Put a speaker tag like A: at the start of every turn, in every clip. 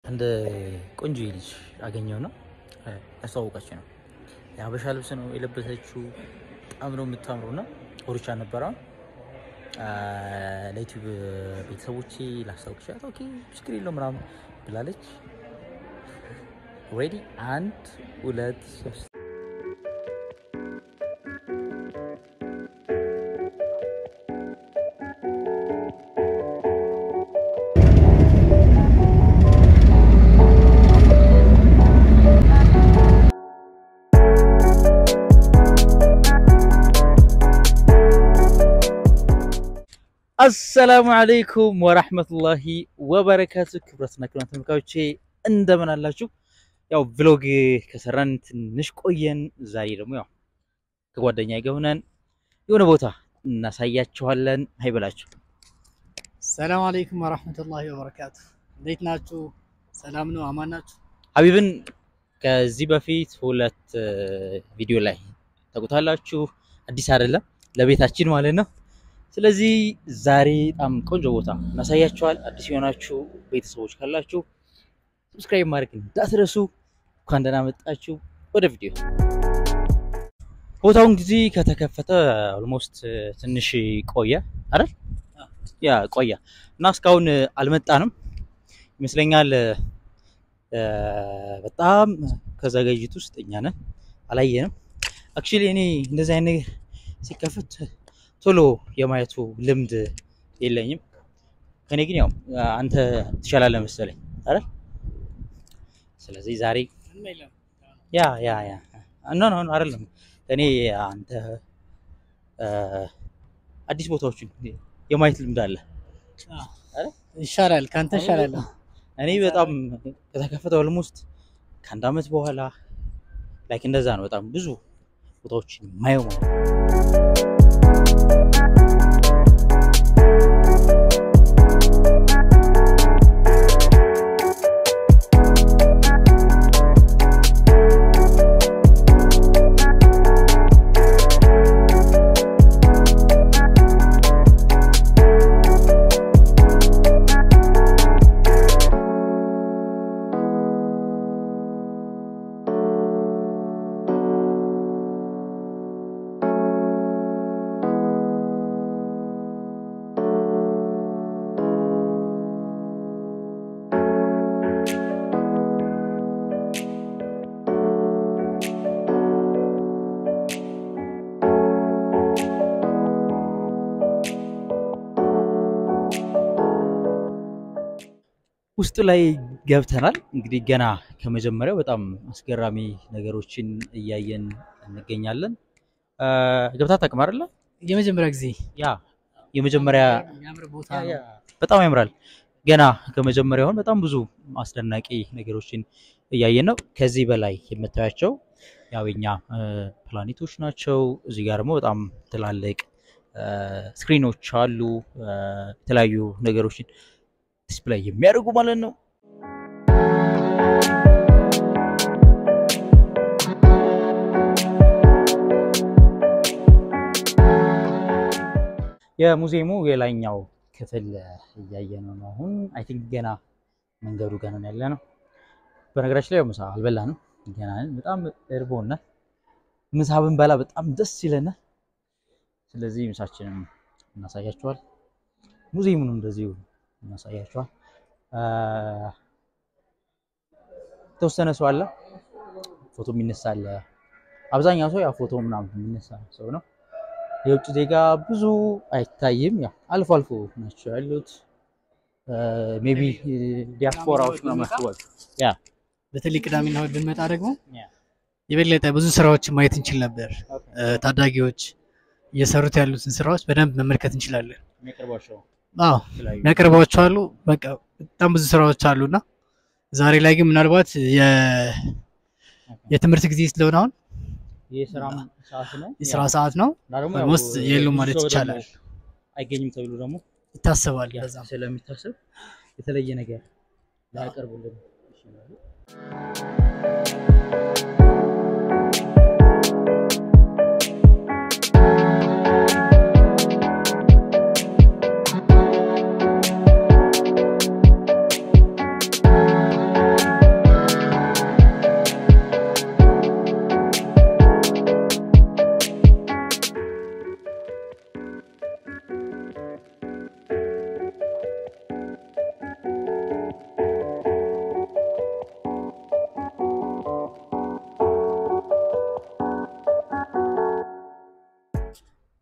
A: አንድ ቆንጆ ልጅ አገኘው ነው ያስተዋወቀች ነው። የሀበሻ ልብስ ነው የለበሰችው። በጣም ነው የምታምረው እና ኦሪቻ ነበረ ለዩቲዩብ ቤተሰቦቼ ላስታውቅሻት፣ ኦኬ ችግር የለው ምናምን ብላለች። ሬዲ አንድ ሁለት ሶስት አሰላሙ አለይኩም ወራህመቱላሂ ወበረካቱ። ክብረትና ክብራን ተመልካቾቼ እንደምን አላችሁ? ያው ቭሎግ ከሰራን ትንሽ ቆየን። ዛሬ ደግሞ ያው ከጓደኛ ጋር ሆነን የሆነ ቦታ እናሳያችኋለን። አይበላችሁ።
B: ሰላም አለይኩም ወራህመቱላሂ ወበረካቱ። እንዴት ናችሁ? ሰላም ነው? አማን ናችሁ?
A: ሀቢብን ከዚህ በፊት ሁለት ቪዲዮ ላይ ታውቁታላችሁ። አዲስ አይደለም ለቤታችን ማለት ነው። ስለዚህ ዛሬ በጣም ቆንጆ ቦታ እናሳያችኋል። አዲስ የሆናችሁ ቤተሰቦች ካላችሁ ሰብስክራይብ ማድረግ እንዳትረሱ። እንኳን ደህና መጣችሁ። ወደ ቪዲዮ ቦታውን ጊዜ ከተከፈተ ኦልሞስት ትንሽ ቆየ አይደል? ያ ቆየ እና እስካሁን አልመጣንም ይመስለኛል። በጣም ከዘገጅት ውስጥ እኛ ነን፣ አላየንም። አክቹሊ እኔ እንደዚህ አይነት ነገር ሲከፈት ቶሎ የማየቱ ልምድ የለኝም። ከኔ ግን ያው አንተ ትሻላለህ መሰለኝ አይደል? ስለዚህ ዛሬ ያ ያ ያ ኖ ኖ አይደለም እኔ አንተ አዲስ ቦታዎችን የማየት ልምድ አለ
B: ይሻላል፣ ካንተ ይሻላል።
A: እኔ በጣም ከተከፈተ ኦልሞስት ከአንድ አመት በኋላ ላይክ እንደዛ ነው። በጣም ብዙ ቦታዎችን ማየው ማለት ነው። ውስጡ ላይ ገብተናል። እንግዲህ ገና ከመጀመሪያው በጣም አስገራሚ ነገሮችን እያየን እንገኛለን። ገብታ ታውቅም አይደለ?
B: የመጀመሪያ ጊዜ
A: ያ የመጀመሪያ
B: የሚያምር ቦታ
A: ያ፣
B: ነው።
A: በጣም ያምራል። ገና ከመጀመሪያው አሁን በጣም ብዙ አስደናቂ ነገሮችን እያየን ነው። ከዚህ በላይ የምታያቸው ያው የኛ ፕላኔቶች ናቸው። እዚህ ጋር ደግሞ በጣም ትላልቅ ስክሪኖች አሉ። የተለያዩ ነገሮችን ዲስፕላይ የሚያደርጉ ማለት ነው። የሙዚየሙ የላይኛው ክፍል እያየነው ነው። አሁን አይ ቲንክ ገና መንገዱ ገና ነው ያለ ነው። በነገራችን ላይ ምሳ አልበላንም ገና ነን። በጣም እርቦናል። ምሳ ብንበላ በጣም ደስ ይለናል። ስለዚህ ምሳችንን እናሳያችኋል። ሙዚየሙንም እንደዚሁ እናሳያችኋል። የተወሰነ ሰው አለ፣ ፎቶ የሚነሳ አለ። አብዛኛው ሰው ያው ፎቶ ምናምን የሚነሳ ሰው ነው። የውጭ ዜጋ ብዙ አይታይም። ያው አልፎ አልፎ ናቸው ያሉት። ሜቢ ዲያስፖራዎች ነው መስሏል። ያ
B: በተለይ ቅዳሜና እሑድ ብንመጣ ደግሞ
A: ያ
B: የበለጠ ብዙ ስራዎችን ማየት እንችል ነበር። ታዳጊዎች እየሰሩት ያሉትን ስራዎች በደንብ መመልከት እንችላለን።
A: የሚያቀርቧቸው
B: አዎ
A: የተለያዩ
B: የሚያቀርቧቸው አሉ። በቃ በጣም ብዙ ስራዎች አሉና ዛሬ ላይ ግን ምናልባት የ- የትምህርት ጊዜ ስለሆነ አሁን
A: የስራ ሰዓት ነው
B: የስራ ሰዓት ነው
A: እና ደግሞ ያው
B: ኦልሞስት የሉም ማለት
A: ብዙ ሰው ደግሞ
B: ይቻላል።
A: አይገኝም ተብሎ ደግሞ
B: ይታሰባል።
A: ያ
B: በዛም
A: ስለሚታሰብ የተለየ ነገር ላያቀርቡልን ይችላሉ።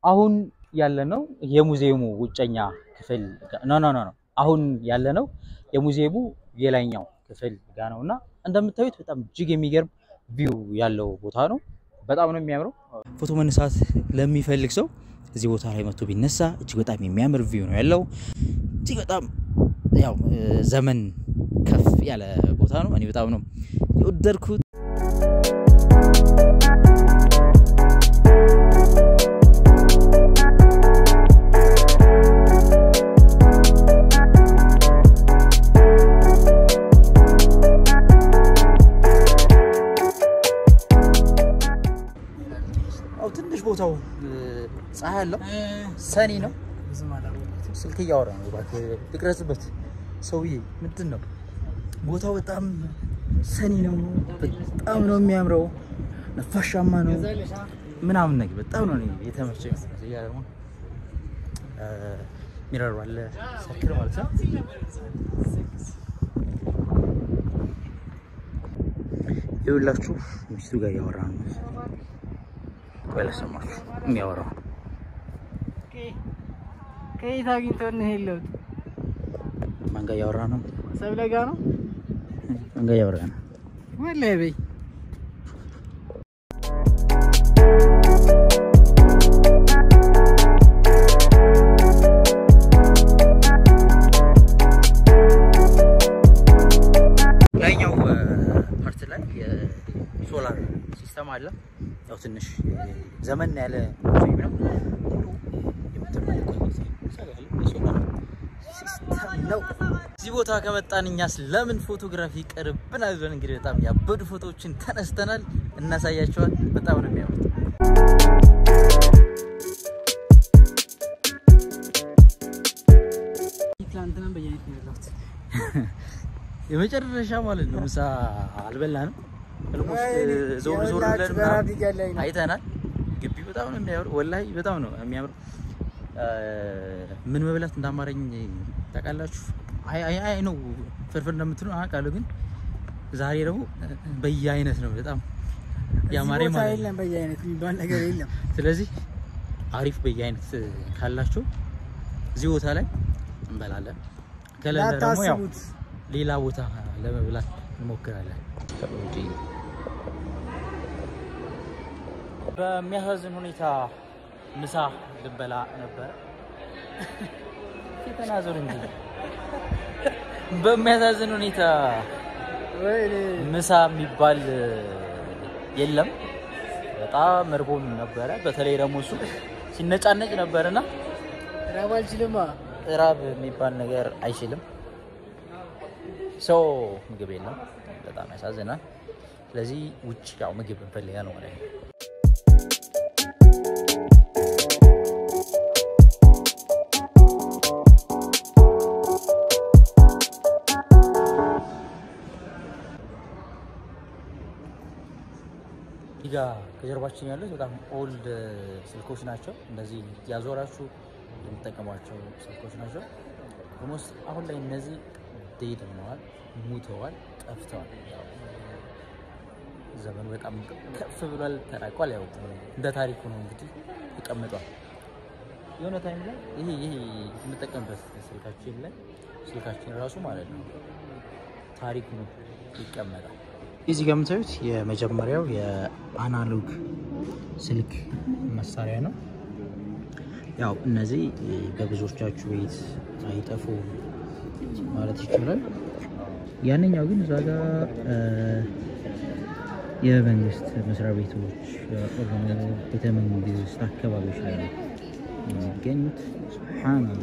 A: አሁን ያለነው የሙዚየሙ ውጨኛ ክፍል ኖ ኖ ኖ ኖ አሁን ያለነው የሙዚየሙ የላይኛው ክፍል ጋ ነው እና እንደምታዩት በጣም እጅግ የሚገርም ቪው ያለው ቦታ ነው። በጣም ነው የሚያምረው። ፎቶ መነሳት ለሚፈልግ ሰው እዚህ ቦታ ላይ መጥቶ ቢነሳ እጅግ በጣም የሚያምር ቪው ነው ያለው። እጅግ በጣም ያው ዘመን ከፍ ያለ ቦታ ነው። እኔ በጣም ነው የወደድኩት። አው ትንሽ ቦታው ፀሐይ አለው፣ ሰኒ ነው። ስልክ እያወራ ነው። እባክህ ልቅረጽበት። ሰውዬ ምንድን ነው ቦታው? በጣም ሰኒ ነው። በጣም ነው የሚያምረው። ነፋሻማ ነው ምናምን ነገር በጣም ነው እኔ የተመቸኝ። እዚህ ጋር ደግሞ ሚረሩ አለ ሰክር ማለት ነው። ይኸውላችሁ ሚስቱ ጋር እያወራ ነው። ቆይ ላሰማችሁ የሚያወራው
B: ከየት አግኝቶ ነው የለውት?
A: ማን ጋር እያወራ ነው?
B: ሰብለ ጋ ነው
A: ማን ጋር እያወራ ነው?
B: ወላሂ በይ
A: ላይኛው ፓርት ላይ የሶላር ሲስተም አለ። ያው ትንሽ ዘመን ያለ ፊልም ነው። ሁሉ የምትመለከቱት የሶላር ሲስተም ነው። እዚህ ቦታ ከመጣን እኛስ ለምን ፎቶግራፊ ይቀርብናል ብለን እንግዲህ በጣም ያበዱ ፎቶዎችን ተነስተናል። እናሳያቸዋል። በጣም ነው የሚያምሩት።
B: ትናንትናም በየአይነት ነው ያለሁት።
A: የመጨረሻ ማለት ነው። ምሳ አልበላንም። ኦልሞስት ዞር ዞር ብለን
B: በራብ
A: ምናምን
B: እያለኝ ነው።
A: አይተናል። ግቢ በጣም ነው የሚያምር፣ ወላሂ በጣም ነው የሚያምር። ምን መብላት እንዳማረኝ ታውቃላችሁ? አይ አይ አይ ነው ፍርፍር እንደምትሉ አውቃለሁ፣ ግን ዛሬ ደግሞ በየአይነት ነው በጣም ያማረ
B: እዚህ ቦታ
A: ማለት ነው።
B: የለም በየአይነት የሚባል ነገር የለም።
A: ስለዚህ አሪፍ በየአይነት ካላችሁ እዚህ ቦታ ላይ እንበላለን። ከሌለ ደግሞ ያው
B: ላታስቡት
A: ሌላ ቦታ ለመብላት እንሞክራለን። በሚያሳዝን ሁኔታ ምሳ ልበላ ነበረ። ተናዘሩ እንጂ በሚያሳዝን ሁኔታ
B: ወይኔ
A: ምሳ የሚባል የለም። በጣም እርቦን ነበረ። በተለይ ደግሞ እሱ ሲነጫነጭ ነበርና
B: ራብ አልችልማ።
A: እራብ የሚባል ነገር አይችልም። ሰው ምግብ የለም። በጣም ያሳዝናል። ስለዚህ ውጭ ያው ምግብ እንፈልጋለን ማለት ነው። እዚህ ጋ ከጀርባችን ያሉት በጣም ኦልድ ስልኮች ናቸው። እነዚህ ያዞራችሁ የምጠቀሟቸው ስልኮች ናቸው። ኦልሞስት አሁን ላይ እነዚህ ዴድ ሆነዋል፣ ሙተዋል፣ ጠፍተዋል። ያው ዘመኑ በጣም ከፍ ብሏል፣ ተራቋል። ያው እንደ ታሪኩ ነው እንግዲህ ተቀምጧል። የሆነ ታይም ላይ ይሄ ይሄ የምንጠቀምበት ስልካችን ላይ ስልካችን ራሱ ማለት ነው ታሪኩ ነው ይቀመጣል። እዚህ ጋር የምታዩት የመጀመሪያው የአናሎግ ስልክ መሳሪያ ነው። ያው እነዚህ በብዙዎቻችሁ ቤት አይጠፉ ማለት ይቻላል። ያንኛው ግን እዛ ጋር የመንግስት መስሪያ ቤቶች የሆኑ ቤተ መንግስት አካባቢዎች ላይ ነው የሚገኙት። ሱብሃነላህ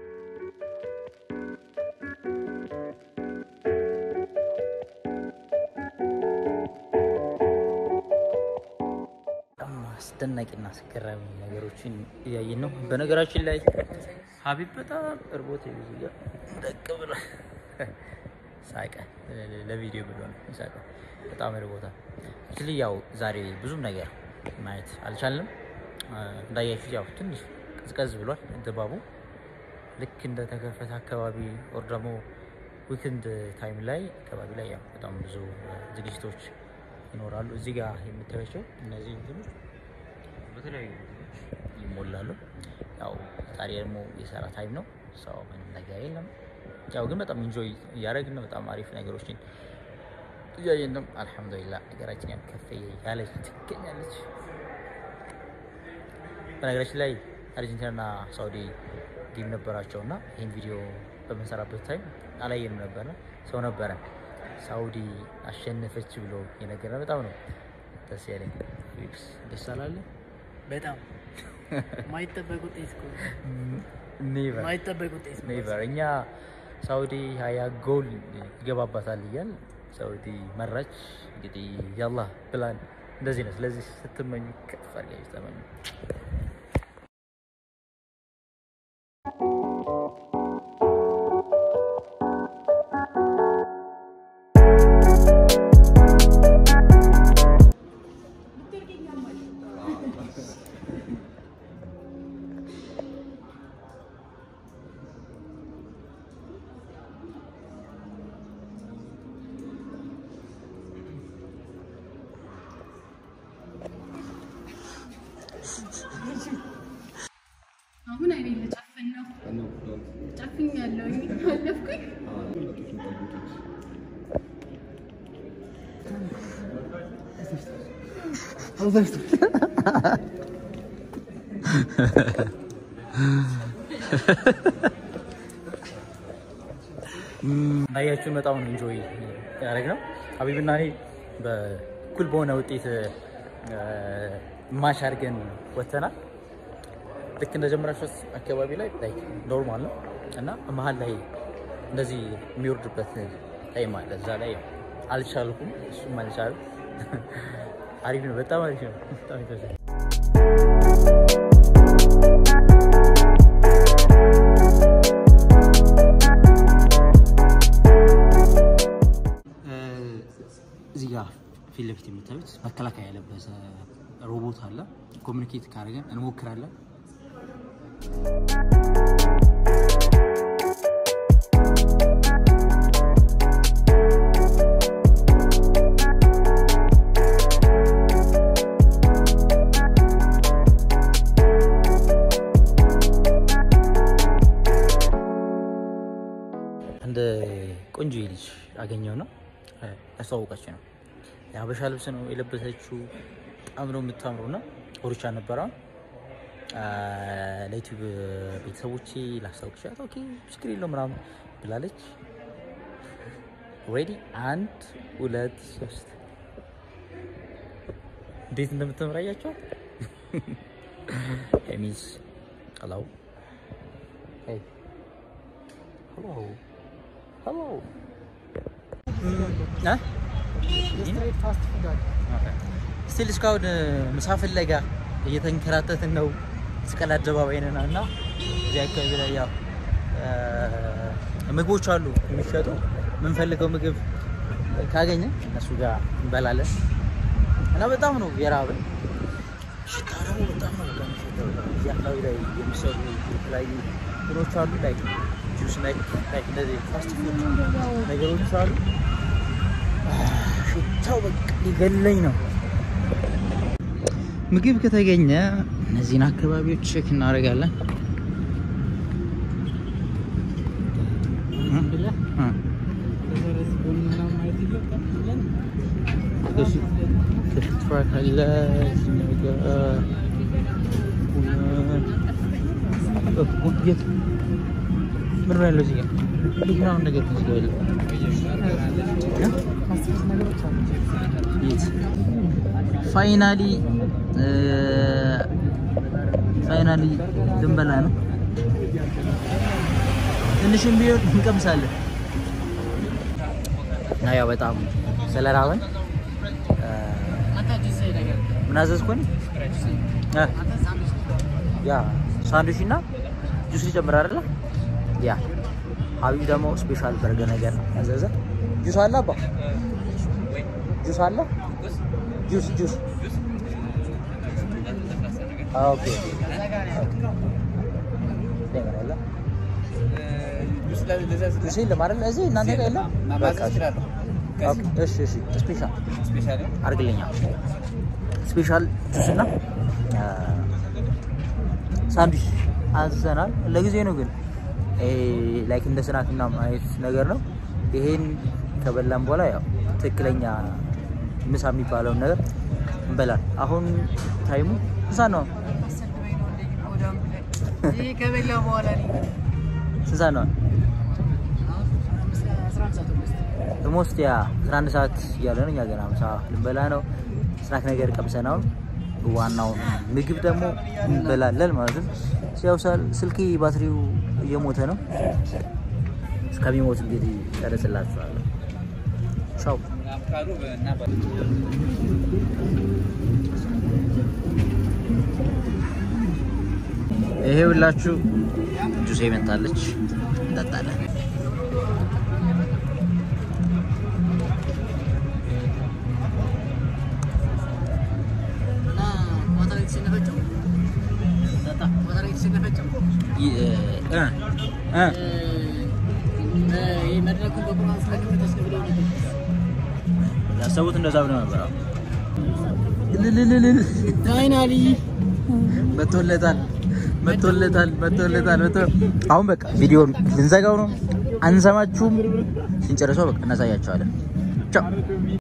A: በጣም አስደናቂና አስገራሚ ነገሮችን እያየን ነው። በነገራችን ላይ ሀቢብ በጣም እርቦት ይዙያ ደቅ ብሎ ሳቀ። ለቪዲዮ ብሎ ነው ሳቀ። በጣም እርቦታል። ስል ያው ዛሬ ብዙም ነገር ማየት አልቻልንም። እንዳያችሁት ያው ትንሽ ቀዝቀዝ ብሏል ድባቡ። ልክ እንደተከፈተ አካባቢ ወር ደግሞ ዊክንድ ታይም ላይ አካባቢ ላይ ያው በጣም ብዙ ዝግጅቶች ይኖራሉ። እዚህ ጋር የምታያቸው እነዚህ እንትኖች በተለያዩ ይሞላሉ። ያው ዛሬ ደግሞ የሰራ ታይም ነው። ሰው ምንም ነገር የለም። ያው ግን በጣም ኢንጆይ እያደረግን ነው። በጣም አሪፍ ነገሮችን እያየን ነው። አልሐምዱሊላህ ሀገራችን ያው ከፍ ያለች ትገኛለች። በነገራችን ላይ አርጀንቲናና ሳውዲ ጌም ነበራቸው እና ይህን ቪዲዮ በምንሰራበት ታይም አላየንም ነበረ። ሰው ነበረ ሳውዲ አሸነፈች ብሎ የነገረ በጣም ነው ደስ ያለኝ። ፊክስ ደስ አላለ
B: በጣም ማይጠበቅ ውጤት እኮ
A: ኔቨር
B: ማይጠበቅ ውጤት ነው።
A: ኔቨር እኛ ሳውዲ ሀያ ጎል ይገባባታል እያል ሳውዲ መራች። እንግዲህ ያላህ ፕላን እንደዚህ ነው። ስለዚህ ስትመኙ ከፍ አድርጋችሁ ተመኙ።
C: አሁን አይኔ ልጨፍን ነው። ጨፍኛለሁ። አለፍኩኝ።
A: እንዳያችሁን በጣም ነው ኢንጆይ ያደረግነው። ሀቢብና እኔ በኩል በሆነ ውጤት ማሽ አድርገን ወጥተናል። ልክ እንደጀመራችሁት አካባቢ ላይ ላይ ኖርማል ነው እና መሀል ላይ እንደዚህ የሚወርድበት ታይም አለ። እዛ ላይ ያው አልቻልኩም፣ እሱም አልቻለም። አሪፍ ነው፣ በጣም አሪፍ ነው። በጣም ይፈዛል። እዚህ ጋር ፊት ለፊት የምታዩት መከላከያ የለበሰ ሮቦት አለ። ኮሚኒኬት ካደረገን እንሞክራለን። አንድ ቆንጆ ልጅ አገኘው ነው ያስተዋወቀች ነው። የሀበሻ ልብስ ነው የለበሰችው። በጣም ነው የምታምረው እና ኦርቻ ነበረ ለዩቲዩብ ቤተሰቦቼ ላስታውቅሻት፣ ኦኬ ችግር የለው ምናምን ብላለች። ሬዲ አንድ ሁለት ሶስት። እንዴት እንደምትምራያቸው ሚስ ሄሎ ሄሎ ሄሎ ስቲል እስካሁን ምሳ ፍለጋ እየተንከራተትን ነው። መስቀል አደባባይ ነን እና እዚህ አካባቢ ላይ ያው ምግቦች አሉ የሚሸጡ የምንፈልገው ምግብ ካገኘ እነሱ ጋር እንበላለን እና በጣም ነው የራብን። ሽታ ደግሞ በጣም ነው በጣም የሚሸተው። እዚህ አካባቢ ላይ የሚሰሩ የተለያዩ እንትኖች አሉ ላይ ጁስ ላይ ላይ እንደዚህ ፋስት ፉድ ነገሮች አሉ። ሽታው በቃ ሊገለኝ ነው። ምግብ ከተገኘ እነዚህን አካባቢዎች ቼክ እናደርጋለን። ክትፎ ካለ እዚህ ጋር የት ምን ነው ያለው? እዚህ ጋር ልጅ ምናምን ነገር እዚህ ጋር የለም። የት ፋይናሊ ፋይናሊ ልንበላ ነው። ትንሽም ቢሆን እንቀምሳለን እና ያው በጣም ስለራበን ምን አዘዝኩኝ? እ ያ ሳንዱች እና ጁስ ሊጨምር አይደለ? ያ ሀቢብ ደግሞ ስፔሻል በርገር ነገር ያዘዘ። ጁስ አለ አባ ጁስ አለ ጁስ ጁስ ኦኬ ጁስ የለም አይደል? እዚህ እናንተ ጋር የለም? በቃ እሺ እሺ ስፔሻል አድርግልኛ ስፔሻል ጁስ እና ሳንድዊች አዘናል። ለጊዜ ነው ግን ላይክ እንደ ስናክ ምናምን አይነት ነገር ነው። ይሄን ከበላን በኋላ ያው ትክክለኛ ምሳ የሚባለውን ነገር እንበላል። አሁን ታይሙ ምሳ ነው።
B: ከበላ በኋላ
A: ስንት ሰዓት ነው? ኦልሞስት ያ 11 ሰዓት እያለ ነው። እኛ ገና ምሳ ልንበላ ነው። ስናክ ነገር ቀምሰን አሁን ዋናውን ምግብ ደግሞ እንበላለን ማለት ነው። ያው ስልኬ ባትሪው እየሞተ ነው። እስከሚሞት እንግዲህ ቀረጽላችኋለሁ። ቻው። ይሄ ሁላችሁ ጁሴ መታለች፣ እንጠጣለን። ያሰቡት እንደዛ ብለው ነበር።
B: ፋይናሊ
A: መቶለታል መቶለታል መቶለታል መቶ አሁን በቃ ቪዲዮን ልንዘጋው ነው። አንሰማችሁም። ስንጨርሰው በቃ እናሳያቸዋለን። ቻው